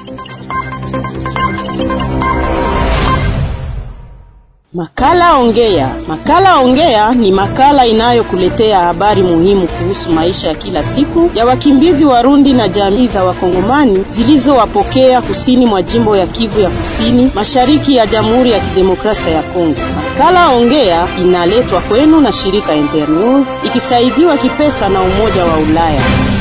Makala Ongea. Makala Ongea ni makala inayokuletea habari muhimu kuhusu maisha ya kila siku ya wakimbizi Warundi na jamii za Wakongomani zilizowapokea kusini mwa jimbo ya Kivu ya Kusini, mashariki ya Jamhuri ya Kidemokrasia ya Kongo. Makala Ongea inaletwa kwenu na shirika Internews ikisaidiwa kipesa na Umoja wa Ulaya.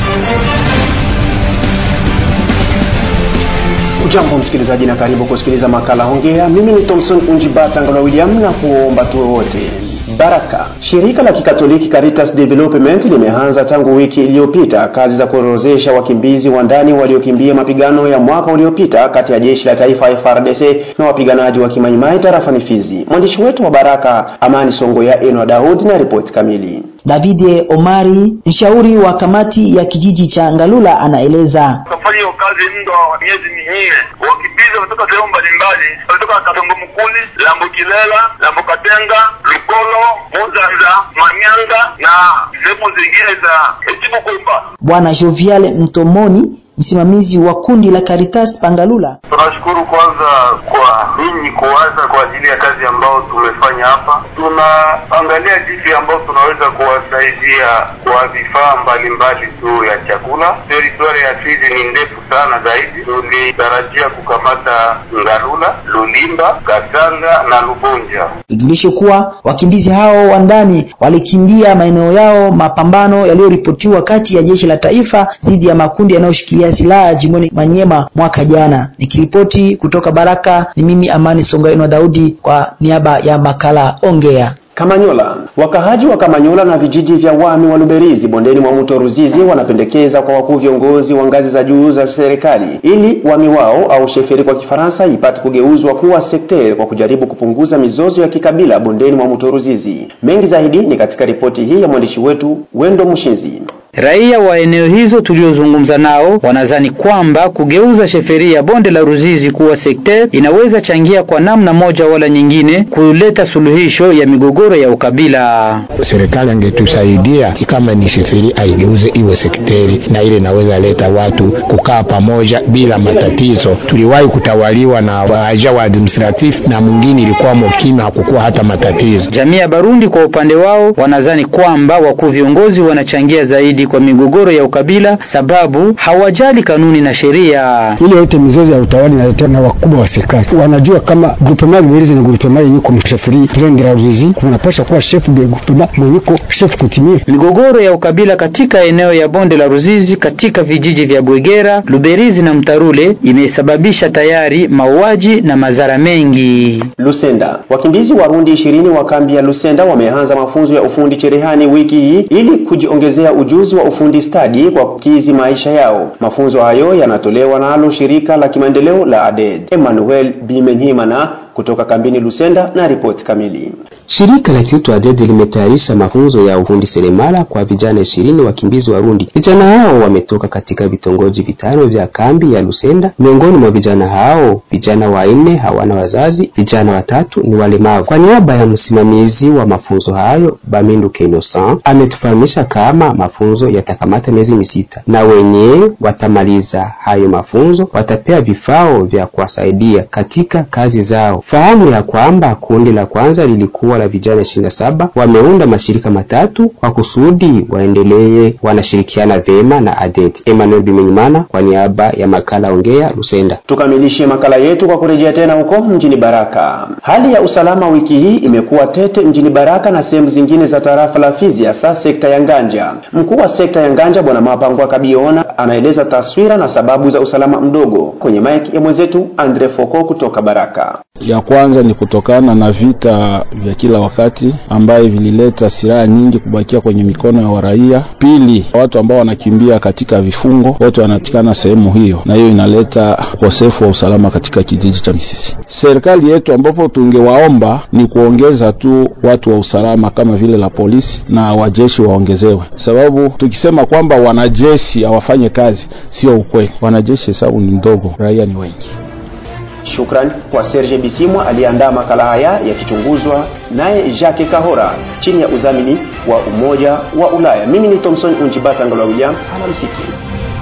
Ujambo msikilizaji, na karibu kusikiliza makala Hongea. Mimi ni Thomson Unjibata Ngala William, na kuomba tu wote baraka. Shirika la Kikatoliki Caritas Development limeanza tangu wiki iliyopita kazi za kuorozesha wakimbizi wa ndani waliokimbia mapigano ya mwaka uliopita kati ya jeshi la taifa FARDC na wapiganaji wa Kimaimai tarafani Fizi. Mwandishi wetu wa Baraka Amani Songoya Enwa Daud na ripoti kamili. Davide Omari, mshauri wa kamati ya kijiji cha Ngalula, anaeleza kufanya hiyo kazi muda wa miezi minne. Wakimbizi wametoka sehemu mbalimbali, wametoka Katongo Mkuli, Lambo Kilela, Lambo Katenga, Lukolo, Muzanza, Manyanga na sehemu zingine za Echibukumba. Bwana Jovial Mtomoni msimamizi wa kundi la Caritas Pangalula. Tunashukuru kwanza kwa ninyi kuwaza kwa ajili ya kazi ambayo tumefanya hapa. Tunaangalia jinsi ambayo tunaweza kuwasaidia kwa vifaa mbalimbali tu ya chakula. Teritwari ya Fizi ni ndefu sana zaidi, tulitarajia kukamata Ngalula, Lulimba, Katanga na Lubonja. Tujulishe kuwa wakimbizi hao wa ndani walikimbia maeneo yao mapambano yaliyoripotiwa kati ya jeshi la taifa dhidi ya makundi yanayoshikilia silaha jimboni Manyema mwaka jana. Nikiripoti kutoka Baraka, ni mimi Amani Songaino Daudi kwa niaba ya makala Ongea. Kamanyola. Wakahaji wa Kamanyola na vijiji vya Wami wa Luberizi bondeni mwa mto Ruzizi wanapendekeza kwa wakuu viongozi wa ngazi za juu za serikali ili wami wao au sheferi kwa Kifaransa ipate kugeuzwa kuwa sekteri kwa kujaribu kupunguza mizozo ya kikabila bondeni mwa mto Ruzizi. Mengi zaidi ni katika ripoti hii ya mwandishi wetu Wendo Mushinzi. Raia wa eneo hizo tuliozungumza nao wanadhani kwamba kugeuza sheferi ya bonde la Ruzizi kuwa sekta inaweza changia kwa namna moja wala nyingine kuleta suluhisho ya migogoro ya ukabila. Serikali angetusaidia kama ni sheferi aigeuze iwe sekteri, na ile inaweza leta watu kukaa pamoja bila matatizo. Tuliwahi kutawaliwa na waja wa administratif na mwingine ilikuwa mokimya, hakukuwa hata matatizo. Jamii ya Barundi kwa upande wao wanadhani kwamba wakuu viongozi wanachangia zaidi kwa migogoro ya ukabila sababu hawajali kanuni na sheria. Ile yote mizozo ya utawala inaletewa na wakubwa wa serikali, wanajua kama groupement Luberizi ni groupement yenye kumsheferi President la Ruzizi, kunapasha kuwa chef de groupement mwenye ko chef kutimia. Migogoro ya ukabila katika eneo ya bonde la Ruzizi katika vijiji vya Bwegera, Luberizi na Mtarule imesababisha tayari mauaji na madhara mengi. Lusenda. Wakimbizi Warundi ishirini wa kambi ya Lusenda wameanza mafunzo ya ufundi cherehani wiki hii ili kujiongezea ujuzi wa ufundi stadi kwa kukizi maisha yao. Mafunzo hayo yanatolewa nalo shirika la kimaendeleo la ADED. Emmanuel Bimenhimana kutoka kambini Lusenda na ripoti kamili. Shirika la kiutu ADED limetayarisha mafunzo ya ufundi seremala kwa vijana ishirini wakimbizi Warundi. Vijana hao wametoka katika vitongoji vitano vya kambi ya Lusenda. Miongoni mwa vijana hao, vijana wanne hawana wazazi, vijana watatu ni walemavu. Kwa niaba ya msimamizi wa mafunzo hayo, Bamindu Kenosan, ametufahamisha kama mafunzo yatakamata miezi misita na wenye watamaliza hayo mafunzo watapewa vifao vya kuwasaidia katika kazi zao. Fahamu ya kwamba kundi la kwanza lilikuwa la vijana ishirini na saba wameunda mashirika matatu kwa kusudi waendelee wanashirikiana vema na ADET. Emmanuel Bimenyimana kwa niaba ya makala Ongea Lusenda. Tukamilishe makala yetu kwa kurejea tena huko mjini Baraka. Hali ya usalama wiki hii imekuwa tete mjini Baraka na sehemu zingine za tarafa la Fizi, hasa sekta ya Nganja. Mkuu wa sekta ya Nganja Bwana Mapangwa Kabiona anaeleza taswira na sababu za usalama mdogo kwenye mike ya mwenzetu Andre Foko kutoka Baraka. Ya kwanza ni kutokana na vita vya kila wakati ambaye vilileta silaha nyingi kubakia kwenye mikono ya waraia. Pili, watu ambao wanakimbia katika vifungo wote wanatikana sehemu hiyo, na hiyo inaleta ukosefu wa usalama katika kijiji cha Misisi. Serikali yetu ambapo tungewaomba ni kuongeza tu watu wa usalama kama vile la polisi na wajeshi waongezewe, sababu tukisema kwamba wanajeshi hawafanye kazi sio ukweli. Wanajeshi hesabu ni ndogo, raia ni wengi. Shukran kwa Serge Bisimwa aliyeandaa makala haya yakichunguzwa naye Jacques Kahora chini ya udhamini wa Umoja wa Ulaya. Mimi ni Thomson Unjibata Ngala William, alamsiki.